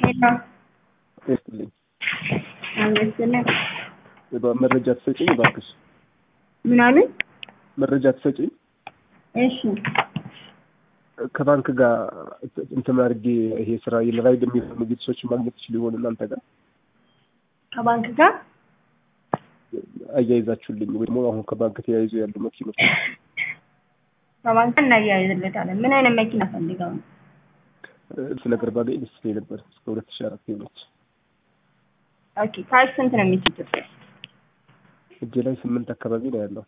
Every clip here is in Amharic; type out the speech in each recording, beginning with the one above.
ይስጥልኝ። አመስግነን መረጃ ትሰጪኝ እባክሽ? ምን አሉኝ? መረጃ ትሰጪኝ? እሺ ከባንክ ጋር እንትን አድርጌ ይሄ ስራ የራይድ የሚሆኑ ቤተሰቦች ማግኘት ትችል ይሆን እናንተ ጋር ከባንክ ጋር አያይዛችሁልኝ ወይ ደግሞ አሁን ከባንክ ተያይዞ ያሉ መኪኖች ከባንክ ጋር እናያይዝለታለን። ምን አይነት መኪና ፈልገው ነው? እሱ ነገር ባገኝ ደስ ይለኝ ነበር። እስከ ሁለት ሺህ አራት ሆነች ኦኬ ካሽ ስንት ነው የሚችሉት? እጄ ላይ ስምንት አካባቢ ነው ያለው።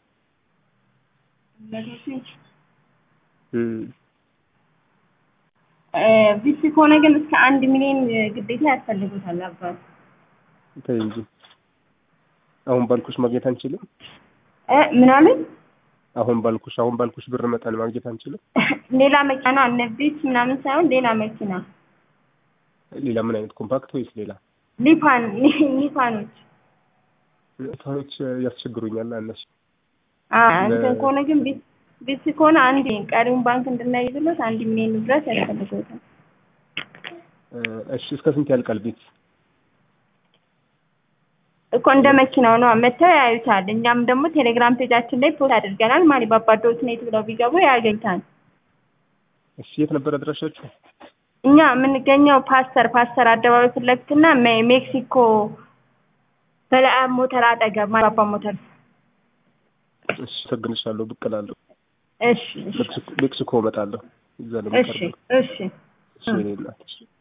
ቪሲ ከሆነ ግን እስከ አንድ ሚሊዮን ግዴታ ያስፈልጉታል አባቱ። ተይ እንጂ አሁን ባልኩሽ ማግኘት አንችልም። እ ምን አሉኝ? አሁን ባልኩሽ አሁን ባልኩሽ ብር መጠን ማግኘት አንችልም። ሌላ መኪና ነው እነ ቪስ ምናምን ሳይሆን ሌላ መኪና ሌላ ምን አይነት ኮምፓክት ወይስ ሌላ ሊፓን ሊፓኖች ሰዎች ያስቸግሩኛል እነሱ አ እንትን ከሆነ ግን ቢስ ቢስ ከሆነ አንድ ቀሪውን ባንክ እንድናይዝለት አንድ ሚሊዮን ድረስ ያስፈልገውታል። እሺ እስከ ስንት ያልቃል ቤት? እኮ እንደ መኪናው ነው መተው ያዩታል። እኛም ደግሞ ቴሌግራም ፔጃችን ላይ ፖስት አድርገናል። ማሊ ባባዶት ኔት ብለው ቢገቡ ያገኝታል። እሺ የት ነበር አድራሻችሁ? እኛ የምንገኘው ፓስተር ፓስተር አደባባይ ፊት ለፊትና ሜ- ሜክሲኮ በለዓም ሞተር አጠገብ ማባባ ሞተር። እሺ ሰግንሻለሁ፣ ብቅ እላለሁ። እሺ እሺ ሜክሲኮ ሜክሲኮ እመጣለሁ። እዛ ነው እሺ የምቀርበው። እሺ እሺ የኔ እናት።